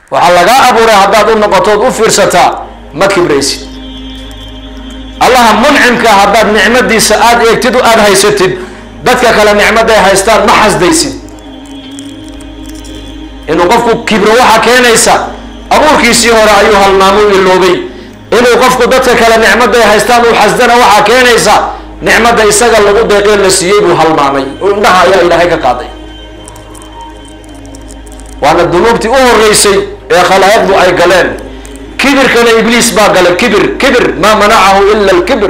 waxaa lagaa abuuray haddaad u noqotood u fiirsataa ma kibraysid allaha muncimka haddaad nicmadiisa aada eegtid aada haysatid dadka kale nicmaday haystaan ma xasdaysid inuu qofku kibro waxaa keenaysa abuurkiisii hore ayuu halmaamu iloobay inuu qofku dadka kale nicmaday haystaan uu xasdana waxaa keenaysa nicmada isaga lagu deeqee la siiyey buu halmaamay oo indhaha ayaa ilaahay ka qaaday waana dunuubtii u horeysay ee khalaa'iqdu ay galeen kibirkana ibliis baa galay kibir kibir maa manacahu ila lkibir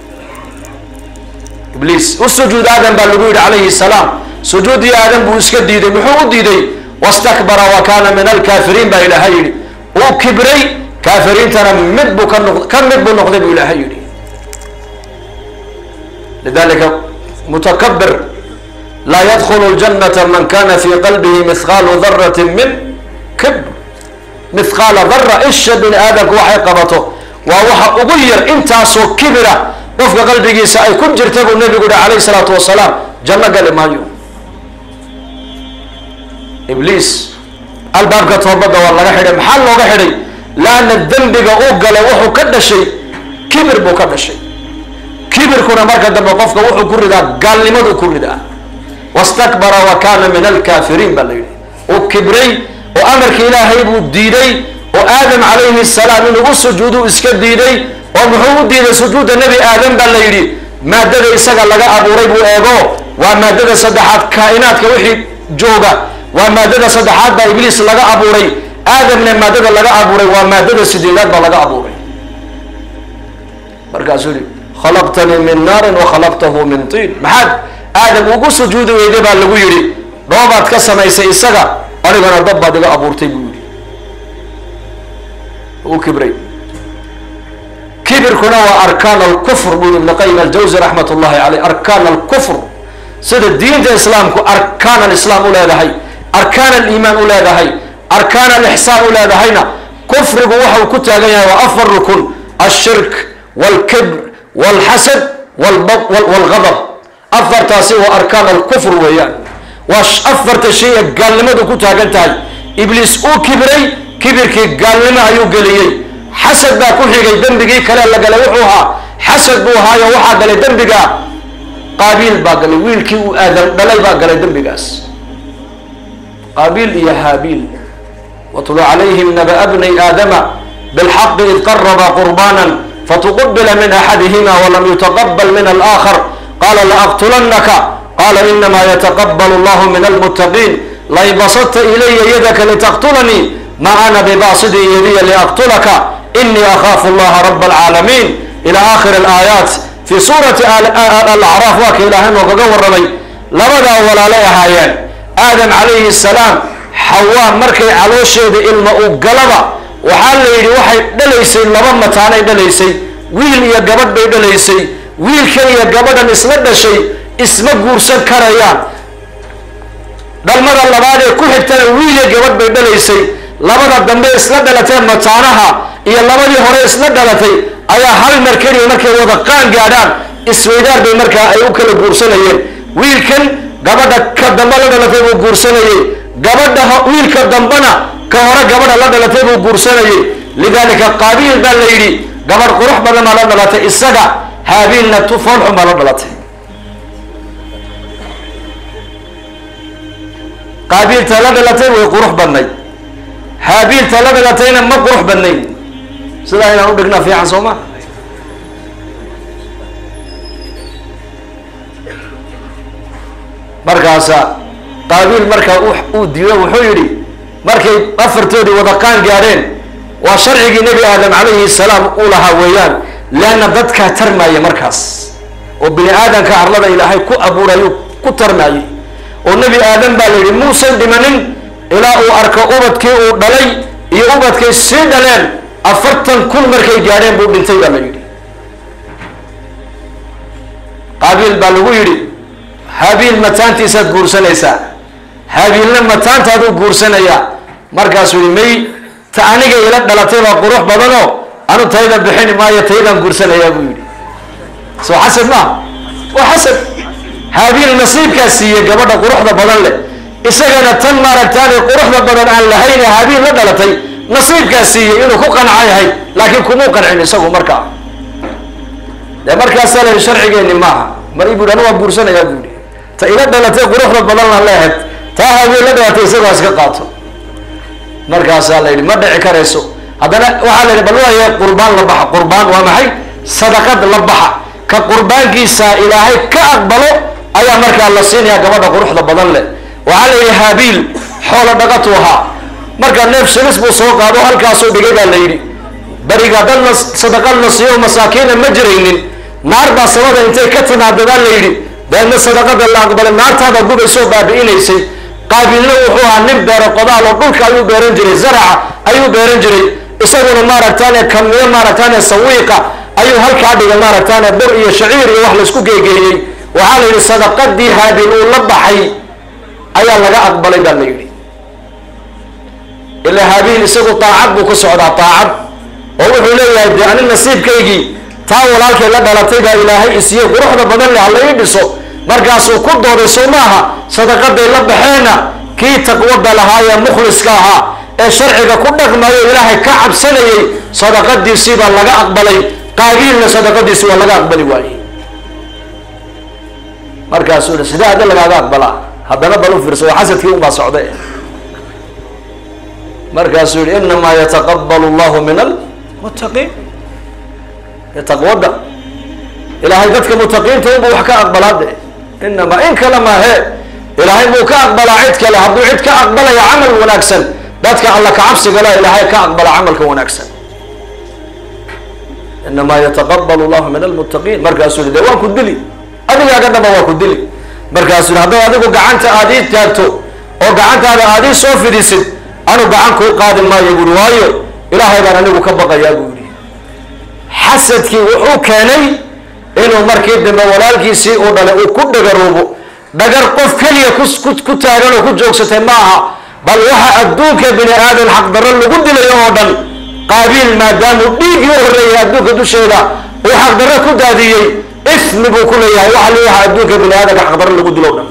ibliis u sujuud aadam baa lagu yidhi calayhi salaam sujuudii aadam buu iska diiday muxuu u diiday wastakbara wa kaana min alkaafiriin baa ilaahay yidhi uu kibray kaafiriintana mid buu ka noq ka mid buu noqday buu ilaahay yidhi lidalika mutakabir laa yadkhulu ljanata man kana fi qalbihi mihqaalu darati min kibr mihqaala dara isha bini aadamku waxay qabato waa waxa ugu yar intaasoo kibira qofka qalbigiisa ay ku jirta buu nabigu yihi calayhi salaatu wasalaam janno gali maayo ibliis albaabka toobadda waa laga xidhay maxaa looga xidhay laana dembiga uu galay wuxuu ka dhashay kibir buu ka dhashay kibirkuna marka dambe qofka wuxuu ku ridaa gaalnimadu ku ridaa wastakbara wa kana min alkaafiriin baa la yidhi uu kibray oo amarka ilaahay buu diiday oo aadam calayhi salaam inuu u sujuudu iska diiday oo muxuu u diiday sujuudda nebi aadam baa la yidhi maadada isaga laga abuuray buu eego waa maadada saddexaad kaa'inaadka wixii jooga waa maadada saddexaad baa ibliis laga abuuray aadamna maadada laga abuuray waa maadada sideedaad baa laga abuuray markaasuu yihi khalaqtanii min naarin wa khalaqtahu min tiin maxaad aadam ugu sujuudi weyday baa lagu yidhi dhoobaad ka samaysay isaga anigana dab baad iga abuurtay buu yihi u kibray kibirkuna waa arkaan alkufr buu ibn qayim aljawzi raxmat ullahi caleyh arkaan alkufr sida diinta islaamku arkaan alislaam u leedahay arkaan aliimaan u leedahay arkaan alixsaan u leedahayna kufrigu waxau ku taagan yahay waa afar rukun alshirk walkibr walxasad walgadab afartaasi waa arkaan alkufr weeyaan waa afarta shay ee gaalnimadu ku taagan tahay ibliis uu kibray kibirkii gaalnimo ayuu geliyey xasad baa ku xigay dembigii kale la galay wuxuu ahaa xasad buu ahaayo waxaa galay dembiga qaabiil baa galay wiilkii uu aadam dhalay baa galay dembigaas qaabiil iyo haabiil watlu calayhim naba bnay aadama bilxaqi id qaraba qurbana fatuqubila min axadihima walam yutaqabal min alaakhar qala laaqtulannaka qala inama yataqabal allahu min almuttaqiin lain basadta ilaya yadaka litaqtulanii ma ana bibasidin yadiya liaqtulaka inii akhaafu allaha raba alcaalamiin ila aakhiri alaayaat fi suurati alacraaf waa ka ilaahay noogaga warramay labadaa walaalay ahaayeen aadam calayhi salaam xawaa markay caloosheeda ilma u galaba waxaa la yidhi waxay dhalaysay laba mataanay dhalaysay wiil iyo gabadh bay dhalaysay wiilkan iyo gabadhan isla dhashay isma guursan karayaan dhalmada labaad ee ku xigtana wiil iyo gabadh bay dhalaysay labada dambe isla dhalatee mataanaha iyo labadii hore isla dhalatay ayaa hal mar keliya markay wada qaan gaadhaan isweydaar bay markaa ay u kala guursanayeen wiilkan gabadha ka dambe la dhalatay buu guursanayey gabadha wiilka dambena ka hore gabadha la dhalatay buu guursanayey lidalika qaabiil baa la yidhi gabadh qurux badan baa la dhalatay isaga haabiilna tufoolxun baa la dhalatay qaabiilta la dhalatay way qurux badnayd haabiilta la dhalatayna ma qurux badnayd sidaa inaan u dhignaa fiican soo ma markaasa qaabiil markaa uu diido wuxuu yidhi markay afartoodii wada qaan gaadheen waa sharcigii nebi aadam calayhi salaam uu lahaa weeyaan leanna dadkaa tarmaaya markaas oo bini aadamka arlada ilaahay ku abuurayu ku tarmaayay oo nebi aadam baa la yidhi muusan dhimanin ilaa uu arko ubadkii uu dhalay iyo ubadkay sii dhaleen afartan kun markay gaadheen buu dhintay baa la yidhi qaabiil baa lagu yidhi habiil mataantiisaad guursanaysaa habiilna mataantaaduu guursanayaa markaasuu yihi may ta aniga ila dhalatay baa qurux badanoo anu tayda bixini maayo taydaan guursanayaa buu yidhi soo xasad maa waa xasad habiil nasiibkaa siiyey gabadha quruxda badan leh isagana tan maaragtaane quruxda badan aan lahayn ee habiil la dhalatay nasiibkaa siiyey inuu ku qanca yahay laakiin kumuu qancin isagu markaa dee markaasaa la yidhi sharcigeenni maaha mar ibuu anu waan buursanayaa buu yihi ta ila dhalatay quruxda badan la leehed taa habiil la dhalatay isagoo iska qaato markaasaa la yidhi ma dhici karayso haddana waxaa la yidhi bal waaya qurbaan la baxa qurbaan waa maxay sadaqad la baxa ka qurbaankiisa ilaahay ka aqbalo ayaa markaa la siinayaa gabadha quruxda badan leh waxaa la yidhi haabiil xoolo dhaqatu ahaa marka neef shilis buu soo qaado halkaasuu dhigay baa la yidhi beriga dad la sadaqad la siiyo masaakiina ma jiraynin naar baa samada intay ka timaada baa la yidhi deedna sadaqada la aqbalay naartaada gubaysoo baabi'inaysay qaabiilna wuxuu ahaa nin beero qodaal oo dhulka ayuu beeran jiray zaraca ayuu beeran jiray isaguna maaragtaane kamiyo maaragtaane sawiiqa ayuu halkaa dhigay maaragtaane bur iyo shaciir iyo wax laisku geegeeyey waxaa la yidhi sadaqadii haabiil uu la baxay ayaa laga aqbalay baa la yidhi ilaa haabiil isagu daacad buu ku socdaa daacad oo wuxuu leeyahay dee ani nasiibkaygii taa walaalkay la dhalatay baa ilaahay isiiyey quruxda badan leh hala ii dhiso markaasuu ku dooday soo maaha sadaqaday la baxeenna kii taqwada lahaa ee mukhliska ahaa ee sharciga ku dhaqmayo ilaahay ka cabsanayay sadaqadiisii baa laga aqbalay qaabiilna sadaqadiisii waa laga aqbali waayey markaasuu yihi sidee adi lagaaga aqbalaa haddana bal u fiirsa waa xasadkii unbaa socda markaasuu yihi inamaa yataqabalu llahu min almuttaqiin taqwada ilaahay dadka mutaqiinta unbuu wax ka aqbalaa de inamaa in kale maahee ilaahay buu ka aqbalaa cid kale hadduu cid ka aqbalaya camal wanaagsan dadka alla kacabsiga la ilaahay ka aqbala camalka wanaagsan inamaa yataqabal llahu min almuttaqiin markaasuu yihi de waan ku dili adigaaga dhaba waa ku dili markaasuu yihi hadday adigu gacanta aad ii taagto oo gacantaada aad ii soo fidisid anu gacan kuu qaadi maayo buuri waayo ilaahay baan anigu ka baqayaa buu yihi xasadkii wuxuu keenay inuu markii dambe walaalkiisii uu dhalay uu ku dhagaroobo dhagar qof keliya ku taagan oo ku joogsatay ma aha bal waxa adduunka bini aadan xaqdarro lagu dilayo oo dhan qaabiil maadaamuu dhiiggii u horreeyay adduunka dusheeda uu xaqdarro ku daadiyey ismi buu ku leeyahay waxa li waxa adduunka bini aadanka xaqdarro lagu dilo o dhan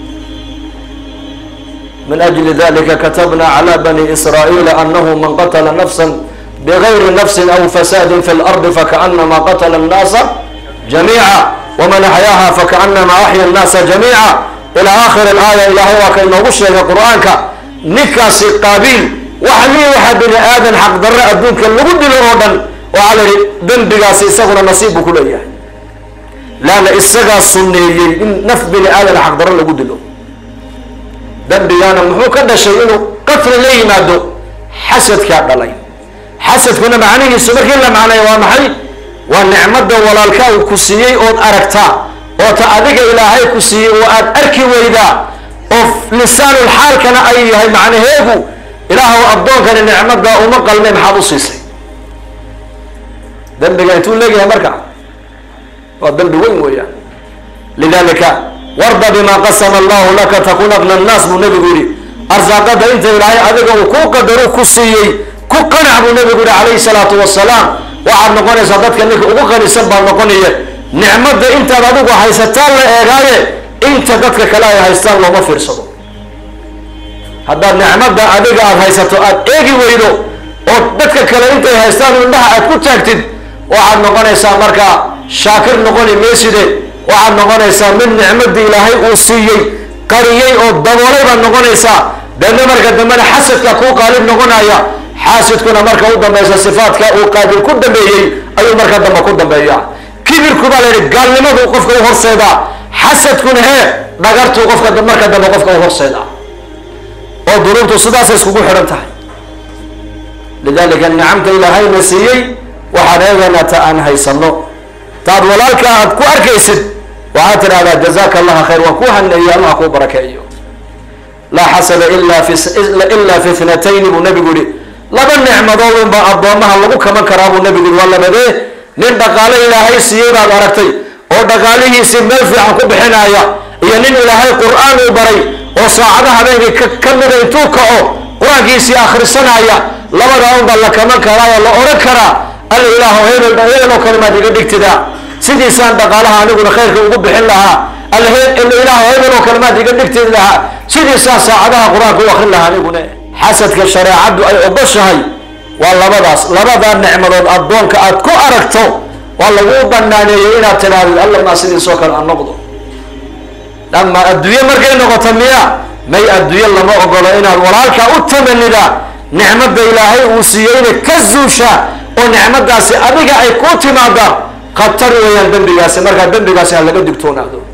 min ajli dalika katabna cala bani israa'iila anahu man qatla nafsa bغayri nafsi aw fasaadi fi اlardi fakaأnama qatla الnaasa jamiica wman axyaaha fakaأnama axya الnaasa jamiica ilى akhir اlaaya ilaahay waa ka inoogu sheegay qur'aanka ninkaasi qaabiil waxa li waxa bini aadan xaqdarre adduunka lagu dilo oo dhan waxaa la yihi dembigaasi isaguna nasiib buu ku leeyahay laana isagaa suneeyey in naf bini aadan xaqdarre lagu dilo dembigaana muxuu ka dhashay inuu qatli la yimaado xasadkaa dhalay xasadkuna macnihiisu markii la macnay waa maxay waa nicmada walaalkaa uu ku siiyey ood aragtaa oo ta adiga ilaahay ku siiyey oo aad arki weydaa oo lisaanul xaalkana ay yahay macnaheegu ilaahw addoonkani nicmada uma qalmay maxaad u siisay dembiga intuu leegyahay marka waa dembi weyn weeyaan lidalika warda bima qasama allahu laka takun abna annaas buu nabigu yihi arsaaqada inta ilaahay adiga uu ku qadaro ku siiyey ku qanac buu nabigu yihi calayhi salaatu wasalaam waxaad noqonaysaa dadka ninka ugu qanisan baa noqonaya nicmada intaad adigu haysataan la eegaaye inta dadka kale ay haystaan looma fiirsado haddaad nicmada adiga aada haysato aada eegi weydo oo dadka kale intay haystaan indhaha aad ku taagtid waxaad noqonaysaa markaa shaakir noqoni meyside waxaad noqonaysaa mid nicmadii ilaahay uu siiyey qariyey oo daboolay baad noqonaysaa deedna marka dambena xasadka kuu qaalib noqonaya xaasidkuna marka u dambaysa sifaadka uu qaabil ku dambeeyey ayuu marka dambe ku dambeeya kibirku baa la yidhi gaalnimadu qofka u horseedaa xasadkuna hee dhagartuu qofka marka dambe qofka u horseedaa oo dunuubtu sidaasay iskugu xidhan tahay lidalika nicamta ilaahayna siiyey waxaan eegaynaa ta aan haysano taad walaalka aad ku arkaysid waxaad tidhahdaa jazaka allaha khayr waan kuu haneeyo allah kuu barakeeyo laa xasada ila fi ilaa fi ithnatayni buu nabigu yihi laba nicmadood unbaa addoomaha lagu kaman karaa buu nabigu yihi waa labadee nin dhaqaale ilaahay siiyey baad aragtay oo dhaqaalihiisii meel fiican ku bixinaya iyo nin ilaahay qur-aan uu baray oo saacada habeenkii ka mida intuu kaco qur-aankiisii akhrisanaya labadaa unbaa la kaman karaa oo la odhan karaa alla ilaahu hebel hebel oo kale maad iga dhigtida sidiisaan dhaqaalaha aniguna khayrka ugu bixin lahaa alla ilaahu hebel oo kale maad iga dhigtid lahaa sidiisaa saacadaha qur-aanka u akrin lahaa anigune xasadka shareecaddu ay ogoshahay waa labadaas labadaa nicmadood addoonka aad ku aragto waa laguu banaaneeyey inaad tidhahdid alla maa sidiisoo kale aan noqdo ama adduunye markay noqoto miya may adduunye lama ogolo inaad walaalkaa u tamanida nicmada ilaahay uu siiyeyna ka zuusha oo nicmadaasi adiga ay ku timaada khatar weeyaan dembigaasi markaa dembigaasi ha laga digtoonaado